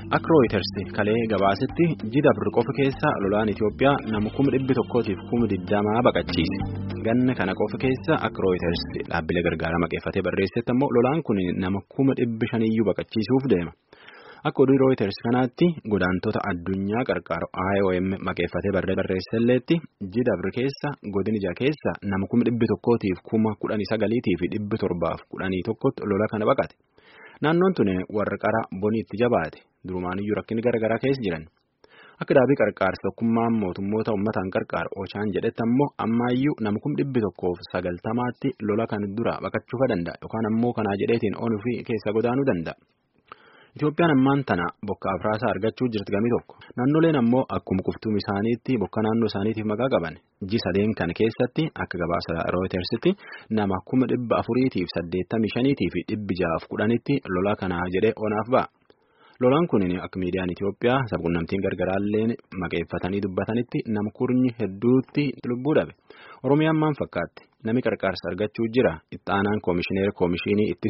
Akka Rooyiters kalee gabaasetti jida qofa keessa lolaan Itoophiyaa nama kuma dhibbi tokkootiif kuma digdamaa baqachiise. Ganna kana qofa keessa akka Rooyiters dhaabbilee gargaara maqeeffatee barreessetti ammoo lolaan kun nama kuma dhibbi shaniyyuu baqachiisuuf deema. Akka oduu Rooyiters kanaatti godaantota addunyaa qarqaaru IOM maqeeffatee barreesselleetti jida keessa godinija keessa nama kuma dhibbi tokkootiif kuma kudhanii sagaliitii fi dhibbi torbaaf kudhanii tokkotti lola kana baqate. Naannoon tuni warra qara bonii itti jabaate durumaaniyyuu rakkinni garaagaraa keessa jiran akka dhaabii qarqaarsa tokkummaan mootummoota uummataan qarqaaru Ochaan jedhetti ammoo ammaayyuu nama kuma dhibbi tokkoof sagaltamaatti lola kan dura baqachuufa danda'a yookaan ammoo kanaa jedheetiin onuu fi keessa godaanuu danda'a. Itoophiyaan ammaan tana bokka afraasaa argachuu jirti gamii tokko naannoleen ammoo akkuma quftuun isaaniitti bokka naannoo isaaniitiif maqaa qaban ji sadeen kan keessatti akka gabaasa rooyitersitti nama kuma dhibba afuriitiif saddeettamii shaniitii fi dhibbi ja'aaf kudhanitti lola kanaa jedhee onaaf ba'a. Lolaan kun akka miidiyaan Itoophiyaa sabquunnamtiin gargaraalleen maqeeffatanii dubbatanitti nama kurnyi hedduutti lubbuu dhabe. Oromiyaan maal fakkaatti? Nami qarqaarsa argachuu jira. Itti aanaan koomishineera koomishinii ittis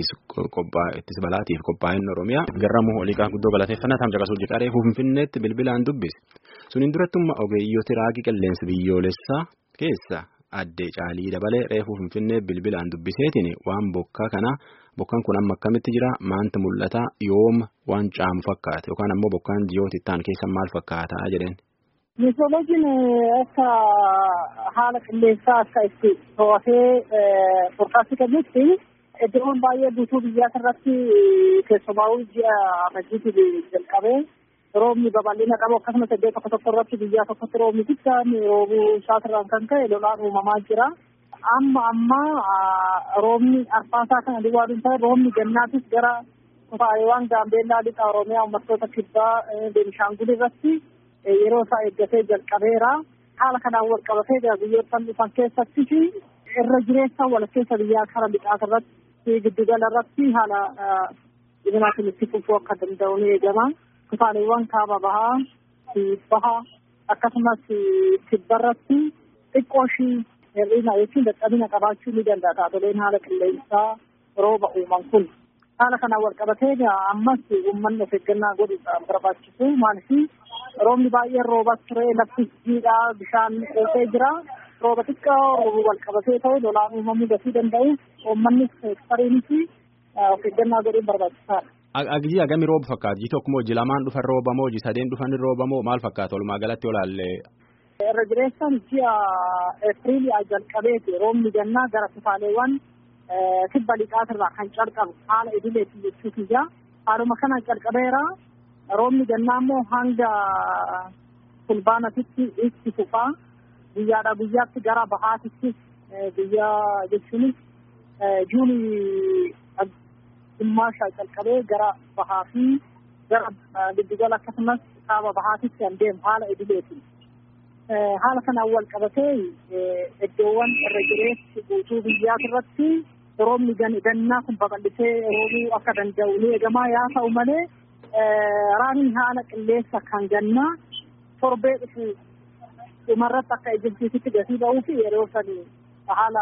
balaatiif qophaa'in Oromiyaa garramuu oliiqaa guddoo galateeffannaa taam caqasuu jedharee Finfinneetti bilbilaan dubbise. Suniin durattummaa ogeeyyoota raagii qilleensa biyyoolessaa keessa addee caalii dabalee reefuu Finfinnee bilbilaan dubbiseetiin waan bokkaa kanaa bokkaan kun amma akkamitti jira maanta mul'ata yooma waan caamu fakkaata yookaan ammoo bokkaan ji'oota itti aanu keessa maal fakkaata jedheen. Meetrooloojiin akka haala qilleensaa akka itti to'atee foorkaastii kennutti iddoowwan baay'ee guutuu biyyaa irratti keessumaa'uu ji'a Rajjiitiin jalqabee roobni babal'ina qabu akkasumas iddoo tokko tokko irratti biyyaa tokkotti roobni guddaan roobuu isaatirraan kan ka'e lolaan uumamaa jira. Amma amma roobni arfaasaa kana duwwaa hin ta'e roobni gannaatis gara kutaalee gaambeellaa lixa Oromiyaa uummattoota kibbaa Beenishaangul irratti yeroo isaa eeggatee jalqabeera. Haala kanaan wal qabatee biyyoottan dhufan keessatti fi irra jireessa walakkeessa biyyaa kara lixaas irratti giddugala irratti haala dhibinaatiin itti fufuu akka danda'u ni eegama. Kutaaleewwan kaaba bahaa fi bahaa akkasumas kibba irratti xiqqoo ishii hir'ina jechuun dadhabina qabaachuu ni danda'a taatoleen haala qilleensaa rooba uuman kun. Haala kanaan wal qabatee ammas uummanni of eeggannaa godhuudhaan barbaachisu maaliif roobni baay'een roobas ture lafti jiidhaa bishaan qeessee jira. Rooba xiqqaa roobuu wal qabatee ta'u lolaan uumamuu dafii danda'u uummannis heektariinis of eeggannaa godhuun barbaachisaadha. Agijii agami rooba fakkaata? Ji tokko moo ji lamaan dhufan rooba moo ji sadeen dhufan rooba moo maal fakkaata walumaa galatti olaallee? Irra jireessaan ji'a Eepiriilii jalqabeeti roobni gannaa gara kutaaleewwan kibba lixaatirraa kan calqabu haala idileeti jechuuti ija. Haaluma kana calqabeera roobni gannaa immoo hanga fulbaanatitti itti fufaa. Guyyaadhaa guyyaatti gara bahaatittis guyyaa jechuunis juunii dhimmaashaa calqabee gara bahaa fi gara giddugala akkasumas kaaba bahaatitti kan deemu haala idileeti. Haala kanaan wal qabatee iddoowwan irra jireessi guutuu biyyaa irratti roobni gannaa kun babal'isee roobuu akka danda'u ni eegamaa yaa ta'u malee raabni haala qilleensa kan gannaa torbee dhufu dhumarratti akka ejjirsiisitti gatii ba'uu fi yeroo sanii haala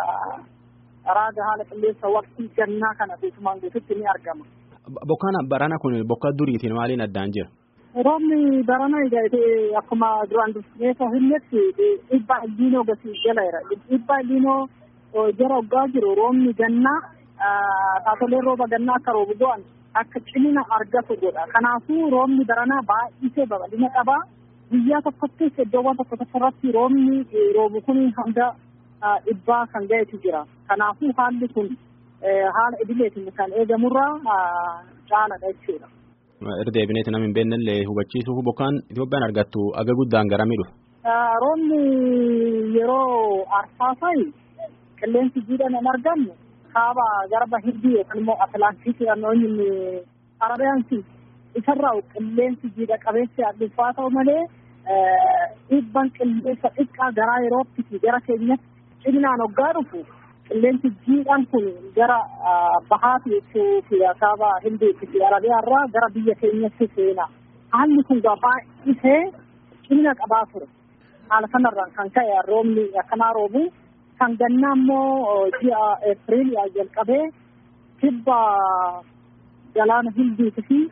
raaga haala qilleensa waqtii gannaa kana guutumaan guututti ni argama. Bokkaan barana kun bokka duriitiin maaliin addaan jira? Roobni barana akkuma duraan dursee hinnetti dhibba illiinoo gasi jala jira. Dhibba illiinoo jara waggaa jiru roobni gannaa taatoleen rooba gannaa akka roobu go'an akka cimina argatu godha. Kanaafuu roobni baranaa baay'isee babal'ina qaba. Guyyaa tokkottis iddoowwan tokko tokko irratti roobni roobu kun hanga dhibbaa kan ga'etu jira. Kanaafuu haalli kun haala idileetiin kan eegamurraa caaladha jechuudha. Irra deebineeti nama hin beeknellee hubachiisuuf bokkaan Itoophiyaan argattu aga guddaan garamii dhufa. Roobni yeroo arfaasayi qilleensi jiidhaan hin argamu kaaba garba hindii yookaan immoo atlaantiikii naannoo arabiyaansi isarraa qilleensi jiidha qabeessi adduffaa ta'u malee dhiibban qilleensa xiqqaa garaa yerootti fi gara keenyatti ciminaan hoggaa dhufu qilleensi jiidhaan kun gara bahaati jechuu fi kaaba hindii fi arabiyaarraa gara biyya keenyatti seena. Haalli kun baay'isee cimina qabaa ture. Haala kanarraan kan ka'e roobni akkanaa roobu kan gannaa immoo ji'a Eepiriil jalqabee kibba galaana hindiitii fi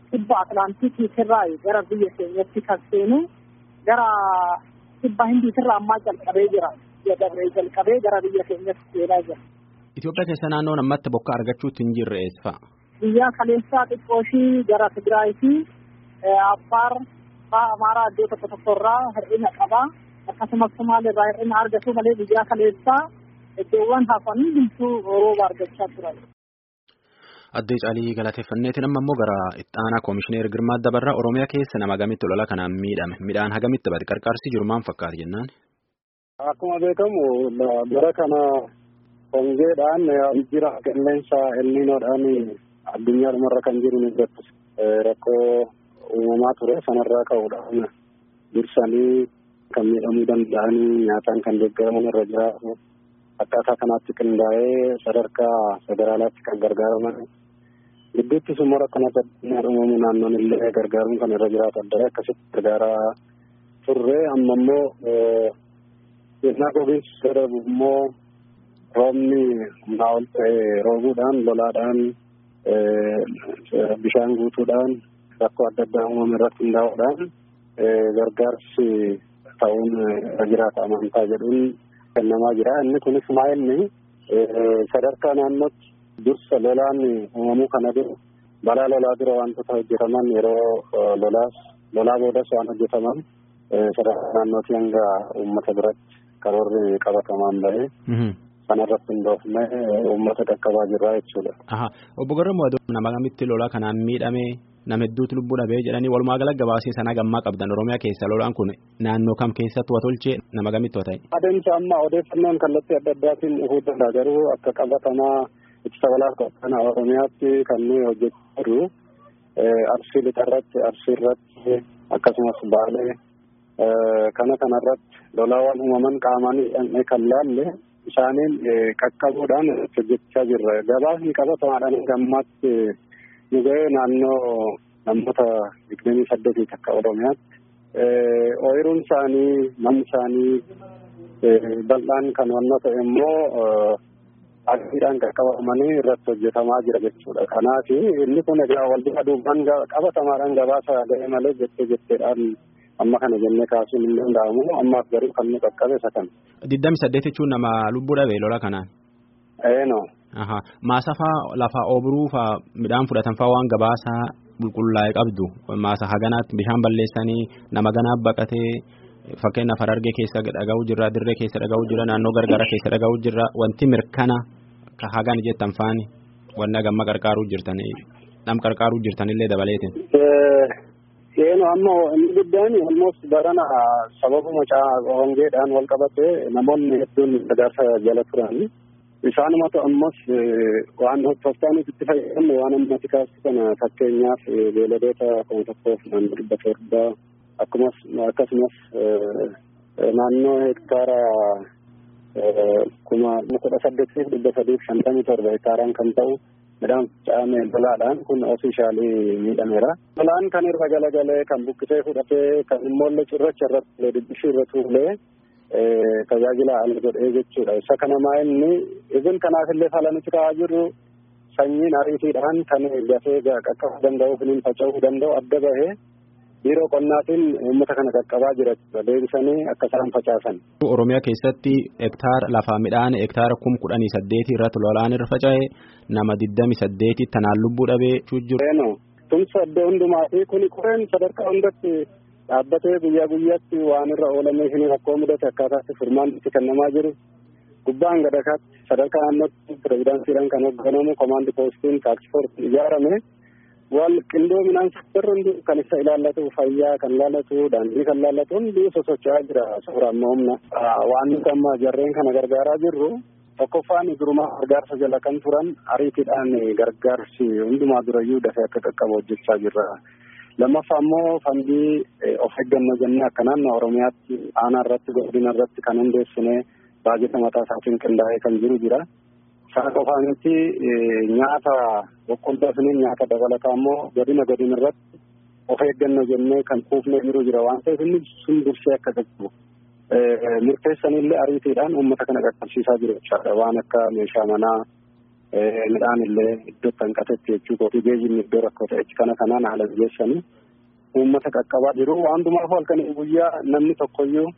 kibba Atlaantikiitirraa gara biyya keenyatti kan seenu gara kibba Hindiitirraa ammaa jalqabee jira. Dabree jalqabee gara biyya keenyatti seenaa jira. Itoophiyaa keessa naannoon ammatti bokkaa argachuutti hin jirre eessa fa'a? Biyya kaleessaa xiqqooshii gara Tigraay fi Affaar fa'aa Amaaraa iddoo tokko tokko irraa hir'ina qaba. Akkasumas Somaaliirraa hir'ina argatu malee biyya kaleessaa iddoowwan hafan hundumtuu rooba argachaa turan. Addee Caalii galateeffanneetiin amma immoo gara ittaanaa Koomishineer Girmaa Dabarraa Oromiyaa keessa nama hagamitti lola kanaan miidhame. Midhaan hagamitti bade qarqarsi jiru maal fakkaata jennaan? Akkuma beekamu bara kana hongeedhaan jira qilleensa elniinoodhaan addunyaa dhumarra kan jiru ni jirtu. Rakkoo uumamaa ture sanarraa ka'uudhaan dursanii kan miidhamuu danda'anii nyaataan kan deeggaraman irra jiraatu. Akkaataa kanaatti qindaa'ee sadarkaa federaalaatti kan gargaaraman gidduutti immoo rakkoo addunyaa uumamu naannoon illee gargaaruun kan irra jiraatu adda akkasitti gargaaraa turre amma immoo yennaa gogiinsi darbu immoo roobni humnaa ol ta'e roobuudhaan lolaadhaan bishaan guutuudhaan rakkoo adda addaa uumame irratti hundaa'uudhaan gargaarsi ta'uun irra jiraata amantaa jedhuun kennamaa jira. Inni kunis maa'inni sadarkaa naannootti dursa lolaan uumamuu kana dura balaa lolaa dura wantoota hojjetaman yeroo lolaas lolaa boodas waan hojjetaman sadarkaa naannootti hanga uummata biratti karoorri qabatamaan bahee sanarratti hundoofne uummata qaqqabaa jirra jechuudha. Obbo Garramuu nama kamitti lolaa kanaan miidhame nama hedduutu lubbuu dhabee jedhanii walumaa gala gabaasii sanaa gammaa qabdan Oromiyaa keessa lolaan kun naannoo kam keessatti wa tolchee nama kamitti wa ta'e. Adeemsa amma odeeffannoon kallattii adda addaatiin dhufuu danda'a garuu akka qabatamaa ittisa balaa qophaa'ina Oromiyaatti kan nuyi hojjechaa jirru arsii lixarratti arsii irratti akkasumas baalee kana kanarratti lolaawwan uumaman qaamaan kan laalle isaaniin qaqqabuudhaan hojjechaa jirra. Gabaasni qabatamaadhaan gammaatti nu ga'ee naannoo namoota digdamii saddeetii akka Oromiyaatti. Ooyiruun isaanii namni isaanii bal'aan kan wannoo ta'e immoo aksiidhaan qaqqabamanii irratti hojjetamaa jira jechuudha. Kanaaf inni kun egaa wal duraa duubaan qabatamaadhaan gabaasa ga'e malee jettee jetteedhaan amma kana jennee kaasuun hin danda'amu ammaaf garuu kan nu qaqqabe isa kana. Digdami saddeet jechuun nama lubbuu dhabe lola kanaan. Eeno. Maasa faa lafa oobruu faa midhaan fudhatan faa waan gabaasaa qulqullaa'e qabdu maasa haganaatti bishaan balleessanii nama ganaaf baqatee fakkeenyaaf Harargee keessa dhaga'uu jirra dirree keessa dhaga'uu jirra naannoo gargara keessa dhaga'uu jirra wanti mirkana ka hagan jettan faani wanna gamma qarqaaruu jirtan nam qarqaaruu jirtanillee dabaleetin. Seenu amma inni guddaan almost barana sababuma hongeedhaan wal qabate namoonni hedduun gargaarsa jala turan. Isaanumatu ammas waan tooftaaniif itti fayyadamu waan ammati kaasu kana fakkeenyaaf beeladoota kuma tokkoof naannoo dhibba torba akkumas akkasumas naannoo hektaara kuma kudha saddeetiif dhibba sadiif shantamii torba hektaaraan kan ta'u midhaan faca'ame lolaadhaan kun ofiishaalii miidhameera. Lolaan kan irra galagalee kan buqqisee fudhatee kan immoo cirracha irratti dibbishii irra tuulee tajaajila ala godhee jechuudha. Isa kana inni ibin kanaaf illee fala nuti kaa'aa jirru sanyiin ariitiidhaan kan dafee qaqqabuu danda'u filiin faca'uu danda'u adda bahee biiroo qonnaatiin uummata kana qaqqabaa jira deebisanii akka isaan facaasan. Oromiyaa keessatti hektaara lafaa midhaan hektaara kum kudhanii saddeetii irratti lolaan irra faca'e nama digdami saddeeti tanaan lubbuu dhabee jiru. Tumsa iddoo hundumaa fi kuni qoreen sadarkaa hundatti dhaabbatee guyyaa guyyaatti waan irra oolamee fi rakkoo mudate akkaataatti furmaan itti kennamaa jiru. Gubbaan gadakaatti sadarkaa naannootti pirezidaansiidhaan kan hoogganamu komaandi poostiin taaksfoortiin ijaarame wal qindoominaan sektarri hundi kan isa ilaallatu fayyaa kan ilaallatu daandii kan ilaallatu hundi sosocho'aa jira suura amma humna waan nuti amma jarreen kana gargaaraa jirru tokkoffaan durumaa gargaarsa jala kan turan ariitiidhaan gargaarsi hundumaa durayyuu dafee akka qaqqabu hojjechaa jirra. lammaffaa immoo fandii of eeggannoo jennee akka naannoo oromiyaatti aanaa irratti godina irratti kan hundeessine baajeta mataa isaatiin qindaa'ee kan jiru jira. Sana qofaa miti nyaata boqqolloo fi nyaata dabalataa immoo godina godina irratti of eeggannoo jennee kan kuufnee jiru jira waan ta'eef inni sun dursee akka qaqqabu. Murteessanillee ariitiidhaan uummata kana qaqqabsiisaa jiru jechaadha waan akka meeshaa manaa midhaan illee iddoo hanqatetti jechuu kooti geejjibni iddoo rakkoo ta'etti kana kanaan haala mijeessanii uummata qaqqabaa jiru waantumaaf halkanii guyyaa namni tokkoyyuu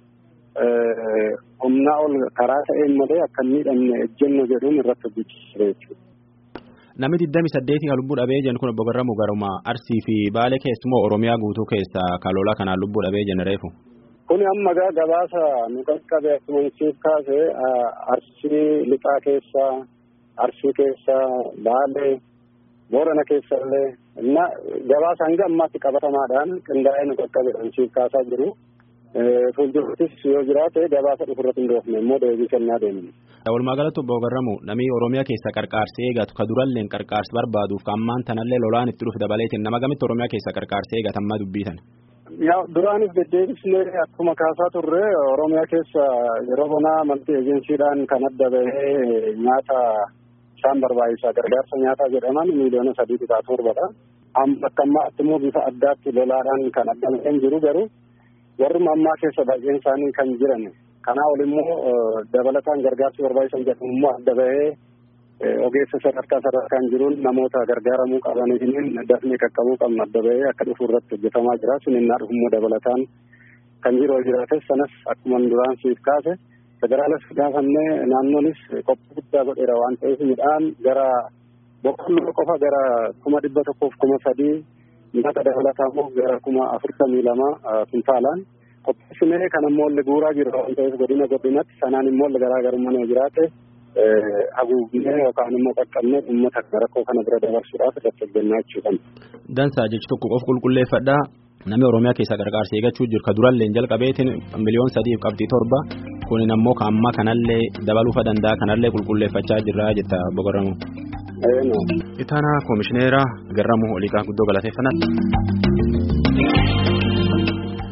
humnaa ol karaa ta'een malee akka miidhamne ejjenno jedhuun irratti hojjechiisee jechuudha. Namni digdami saddeetii kan lubbuu dhabee jiran kun obbo Garramuu garuma Arsii fi Baalee keessumoo Oromiyaa guutuu keessa kan lolaa kanaan lubbuu dhabee jiran reefu. Kuni amma gaa gabaasa nu qaqqabe akkuma siif kaase Arsii lixaa keessa Arsii keessa Baalee Boorana keessa illee na gabaasa hanga ammaatti qabatamaadhaan qindaa'ee nu qaqqabe siif kaasaa jiru. Fuuldurattis yoo jiraate gabaasa dhufurratti hin dhoofne immoo deebii kennaa deemne. Walumaa galatti obbo Garramuu namni Oromiyaa keessa qarqaarsee eegatu ka durallee qarqaarsi barbaaduuf ka ammaan tanallee lolaan itti dhufe dabaleetiin nama gamitti Oromiyaa keessa qarqaarsee eegatammaa dubbiitan. Yaa duraanis deddeebisnee akkuma kaasaa turre Oromiyaa keessa yeroo bonaa malti ejensiidhaan kan adda bahee nyaata isaan barbaachisaa gargaarsa nyaataa jedhaman miiliyoona sadii tuqaa torbadha. Akka ammaatti immoo bifa addaatti lolaadhaan kan adda bahee jiru garuu warruma ammaa keessa baay'een isaanii kan jiran kanaa ol immoo dabalataan gargaarsi barbaachisan jedhamu immoo adda bahee ogeessa sadarkaa sadarkaan jiruun namoota gargaaramuu qabaniin dafnee qaqqabuu qabnu adda bahee akka dhufu irratti hojjetamaa jira suninnaa dhufummoo dabalataan kan jiru jiraates sanas akkuma duraan siif kaase federaalas gaafannee naannoonis qophii guddaa godheera waan ta'eef midhaan gara boqqolloo qofa gara kuma dhibba tokkoof kuma sadii nyaata dabalataa immoo gara kuma afurtamii lama kuntaalaan qopheessinee kan ammoo illee guuraa jirra waan ta'eef godina godinatti sanaan immoo illee garaagarummaa yoo jiraate haguugnee yookaan immoo qaqqabnee uummata rakkoo kana bira dabarsuudhaaf irratti hojjennaa jechuudha. Dansaa jechi tokko qof qulqulleeffadhaa namni Oromiyaa keessaa gargaarsa eegachuu jiru ka durallee jalqabeetiin miliyoon sadiif qabxii torba kunin ammoo ka ammaa kanallee dabaluufa danda'a kanallee qulqulleeffachaa jirra jetta obbo Garramuu. Itaanaa koomishineera Garramuu Oliiqaa guddoo galateeffannaa.